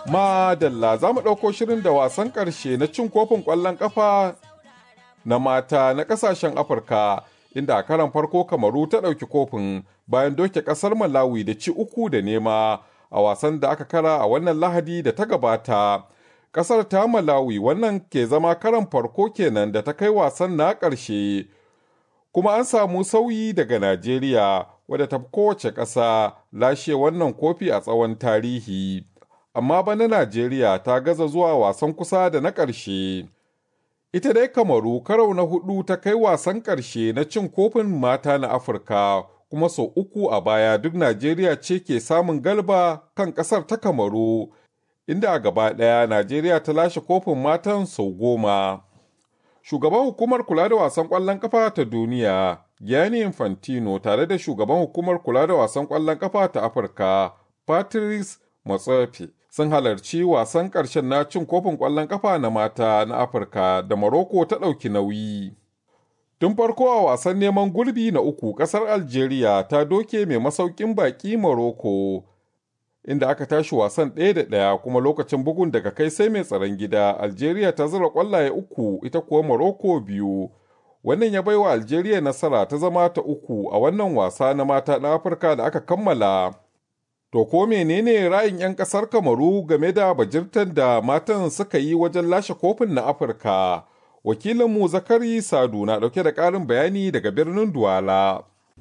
Madalla za mu ɗauko shirin da wasan ƙarshe na cin kofin ƙwallon ƙafa na mata na ƙasashen Afirka inda a karan farko Kamaru ta ɗauki kofin bayan doke ƙasar Malawi da ci uku da nema a wasan da aka kara a wannan Lahadi da ta gabata. Ƙasar ta Malawi wannan ke zama karan farko kenan da ta kai wasan na ƙarshe. Kuma an samu sauyi daga Najeriya wadda ta kowace ƙasa lashe wannan kofi a tsawon tarihi. Amma bana Najeriya ta gaza zuwa wasan kusa da na ƙarshe. Ita dai Kamaru karau na hudu ta kai wasan ƙarshe na cin kofin mata na Afirka kuma sau uku a baya duk Najeriya ce ke samun galba kan ƙasar ta Kamaru. Inda a gaba ɗaya Najeriya ta lashe kofin matan sau goma. Shugaban hukumar kula da wasan ƙwallon ƙafa ta duniya, Gianni Infantino tare da shugaban hukumar kula da wasan ƙwallon ƙafa ta Afirka, Patrice Motsepe, sun halarci wasan ƙarshen na cin kofin ƙwallon ƙafa na mata na Afirka da Morocco ta ɗauki nauyi. Tun farko a wasan neman gurbi na uku ƙasar Algeria ta doke mai masaukin baƙi Morocco, inda aka tashi wasan ɗaya da ɗaya kuma lokacin bugun daga kai sai mai tsaron gida Algeria ta zura ƙwallaye uku ita kuwa Morocco biyu. Wannan ya baiwa Algeria nasara ta zama ta uku a wannan wasa na mata na Afirka da aka kammala. To ko menene ra'ayin 'yan ƙasar Kamaru game da bajirtar da matan suka yi wajen lashe kofin na Afirka? Wakilinmu Zakari Sadu na ɗauke da ƙarin bayani daga birnin Duwala.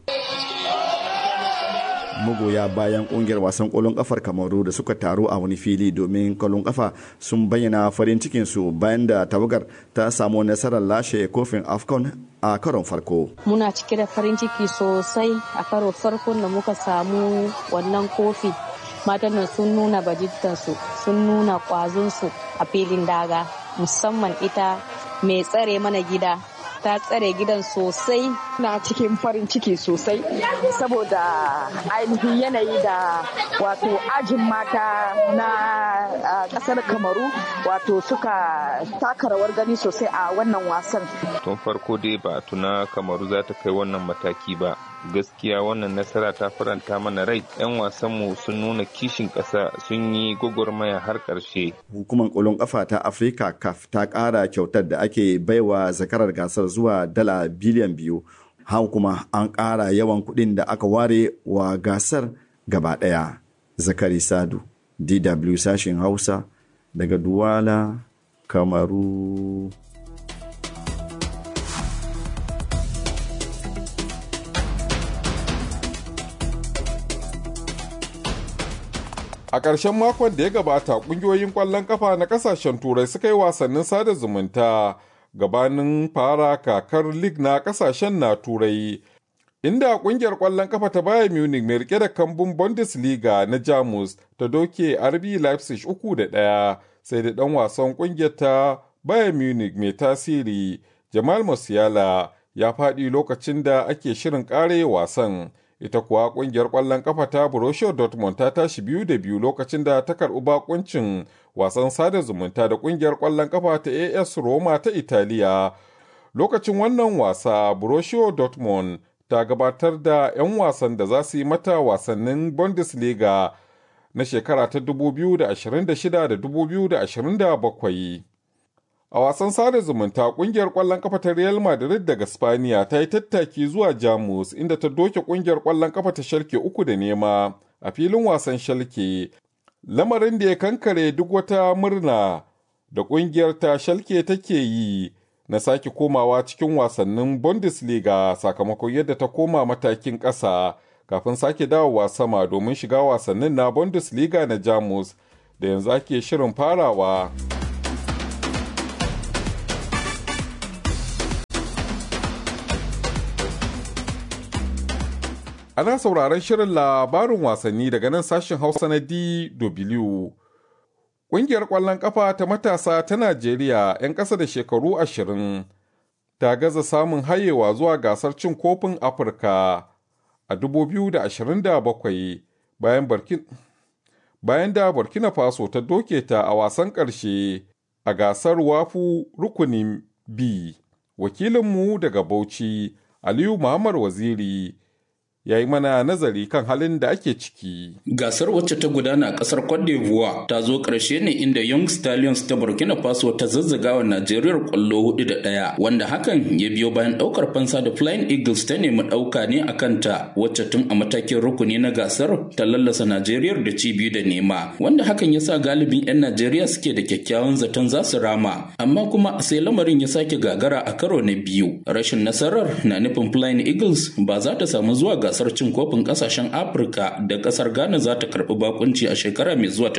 magoya bayan kungiyar wasan kwallon kafar kamaru da suka taru a wani fili domin kwallon kafa sun bayyana farin cikinsu bayan da tawagar ta samu nasarar lashe kofin afcon a karon farko muna cike da farin ciki sosai a karo farkon da muka samu wannan kofi matan nan sun nuna bajintansu sun nuna kwazonsu a filin daga musamman ita mai tsare mana gida ta tsare gidan sosai na cikin farin ciki sosai saboda ainihin yanayi da wato ajin mata na kasar kamaru wato suka taka rawar gani sosai a wannan wasan tun farko dai ba tuna kamaru za ta kai wannan mataki ba gaskiya wannan nasara ta faranta mana rai 'yan wasanmu sun nuna kishin ƙasa sun yi gwagwarmaya har ƙarshe hukumar ƙwallon ƙafa ta afirka caf ta ƙara kyautar da ake baiwa zakarar gasar zuwa dala biliyan biyu haka kuma an ƙara yawan kuɗin da aka ware wa gasar gaba ɗaya zakari sadu dw sashen hausa daga duwala kamaru A ƙarshen makon da ya gabata ƙungiyoyin ƙwallon ƙafa na ƙasashen turai suka yi wasannin sada zumunta gabanin fara kakar lig na ƙasashen na turai. Inda ƙungiyar ƙwallon ƙafa ta Bayern Munich mai rike da kambun Bundesliga na Jamus ta doke RB Leipzig uku da ɗaya sai da ɗan wasan ƙungiyar ta Bayern Munich mai tasiri Jamal Musiala ya faɗi lokacin da ake shirin ƙare wasan. ita kuwa kungiyar ƙwallon kafa ta Borussia Dortmund ta tashi biyu da biyu lokacin da ta karɓi bakuncin wasan sada zumunta da kungiyar ƙwallon kafa ta AS Roma ta Italiya. Lokacin wannan wasa Borussia Dortmund ta gabatar da 'yan wasan da za su yi mata wasannin Bundesliga na shekara ta 2026 da 2027. A wasan sada zumunta kungiyar ƙwallon kafa ta Real Madrid daga Spaniya ta yi tattaki zuwa Jamus inda ta doke kungiyar ƙwallon kafa ta Schalke uku da nema a filin wasan Schalke. Lamarin da ya kankare duk wata murna da kungiyar ta Schalke take yi na sake komawa cikin wasannin Bundesliga sakamakon yadda ta koma matakin ƙasa kafin sake dawowa sama domin shiga wasannin na Bundesliga na Jamus da yanzu ake shirin farawa. Ana sauraron shirin labarin wasanni daga nan sashen Hausa na DW. Ƙungiyar ƙwallon ƙafa ta matasa ta Najeriya 'yan ƙasa da shekaru ashirin ta gaza samun hayewa zuwa gasar cin kofin Afirka a 2027 bayan Burkina bayan da Burkina Faso ta doke ta a wasan ƙarshe a gasar wafu rukunin B. Wakilinmu daga Bauchi, Aliyu Muhammad Waziri, ya yi mana nazari kan halin da ake ciki. Gasar wacce ta gudana a ƙasar Cote d'Ivoire ta zo ƙarshe ne inda Young Stallions ta Burkina Faso ta zazzaga wa Najeriya ƙwallo hudu da ɗaya wanda hakan ya biyo bayan ɗaukar fansa da Flying Eagles ta nemi ɗauka ne a kanta wacce tun a matakin rukuni na gasar ta lallasa Najeriya da ci biyu da nema wanda hakan ya sa galibin 'yan Najeriya suke da kyakkyawan zaton za su rama amma kuma sai lamarin ya sake gagara a karo na biyu rashin nasarar na nufin Flying Eagles ba za ta samu zuwa gasar cin kofin kasashen Afirka da kasar Ghana za ta karbi bakunci a shekara mai zuwa ta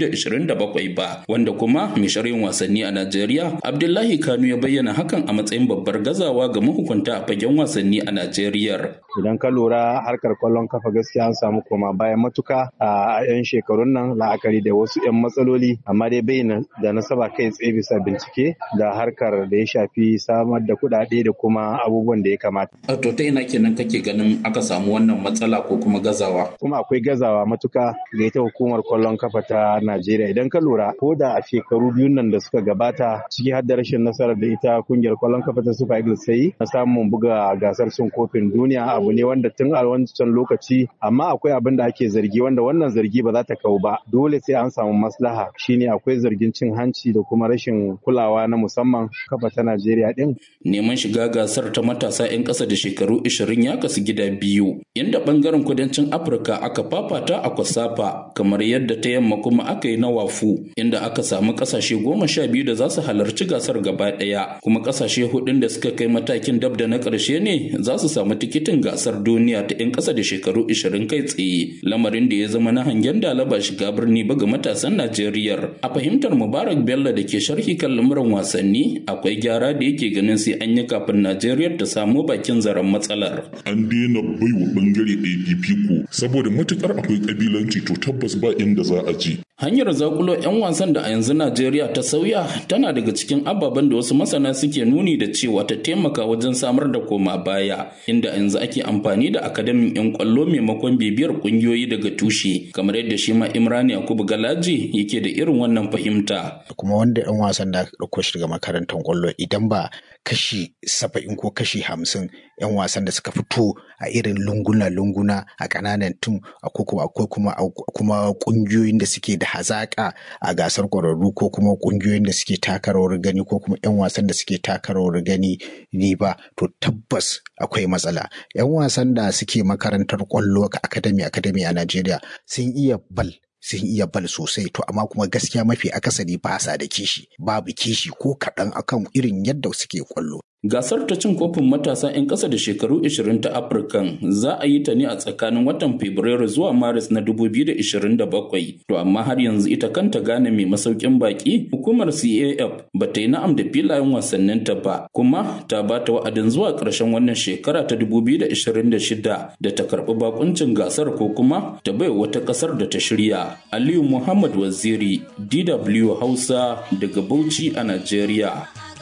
2027 ba wanda kuma mai shirin wasanni a Najeriya Abdullahi Kanu ya bayyana hakan a matsayin babbar gazawa ga mahukunta a fagen wasanni a Najeriya. Idan ka lura harkar kwallon kafa gaskiya an samu koma bayan matuka a 'yan shekarun nan la'akari da wasu 'yan matsaloli amma dai bai da nasaba kai tsaye bisa bincike da harkar da ya shafi samar da kuɗaɗe da kuma abubuwan da ya kamata. A to ta ina kenan kake ganin aka samu wannan matsala ko kuma gazawa? Kuma akwai gazawa matuka ga ita hukumar kwallon kafa ta Najeriya idan ka lura ko da a shekaru biyun nan da suka gabata ciki har da rashin nasarar da ita kungiyar kwallon kafa ta Super Eagles ta yi na samun buga gasar cin kofin duniya abu ne wanda tun a wancan lokaci amma akwai abin da ake zargi wanda wannan zargi ba za ta kau ba dole sai an samu maslaha shine akwai zargin cin hanci da kuma rashin kulawa na musamman kafa ta Najeriya din. Neman shiga gasar ta matasa 'yan ƙasa da shekaru 20 ya kasu gida biyu inda bangaren kudancin Afirka aka fafata a Kwasafa kamar yadda ta yamma kuma aka yi na Wafu inda aka samu ƙasashe goma sha biyu da za su halarci gasar gaba ɗaya kuma ƙasashe hudun da suka kai matakin dab da na ƙarshe ne za su samu tikitin gasar duniya ta 'yan ƙasa da shekaru 20 kai tsaye lamarin da ya zama na hangen dalaba shiga birni ba ga matasan Najeriya a fahimtar Mubarak Bello da ke sharhi kan lamuran wasanni akwai gyara da yake ganin sai an yi kafin Najeriya ta samu bakin zaren matsalar. An daina baiwa bangare ɗaya fifiko saboda matukar akwai kabilanci to tabbas ba inda za a je. Hanyar zakulo 'yan wasan da a yanzu Najeriya ta sauya tana daga cikin ababen da wasu masana suke nuni da cewa ta taimaka wajen samar da koma baya inda yanzu ake amfani da akademin 'yan kwallo maimakon bibiyar kungiyoyi daga tushe kamar yadda shi ma Imran Yakubu Galaji yake da irin wannan fahimta. Kuma wanda 'yan wasan da ɗauko shi daga makarantar kwallo idan ba kashi saba'in ko kashi hamsin 'yan wasan da suka fito a irin lunguna-lunguna a ƙananan tun akwai kuma kuma ƙungiyoyin da suke da hazaƙa a gasar ƙwararru ko kuma ƙungiyoyin da suke taka rawar gani ko kuma 'yan wasan da suke taka rawar gani ni ba to tabbas akwai matsala 'yan wasan da suke makarantar ƙwallo akademi akademi a Najeriya sun iya bal sun iya bal sosai to amma kuma gaskiya mafi akasari ba sa da kishi babu kishi ko kaɗan akan irin yadda suke kwallo. Gasar ta cin kofin matasa 'yan ƙasa da shekaru 20 ta Afirkan za a yi ta ne a tsakanin watan Fabrairu zuwa Maris na 2027. To amma har yanzu ita kanta gane mai masaukin baki hukumar CAF ba ta yi na'am da filayen wasannin ta ba kuma ta ba ta wa'adin zuwa ƙarshen wannan shekara ta 2026 da ta karɓi bakuncin gasar ko kuma ta bai wata ƙasar da ta shirya. Aliyu Muhammad Waziri DW Hausa daga Bauchi a Najeriya.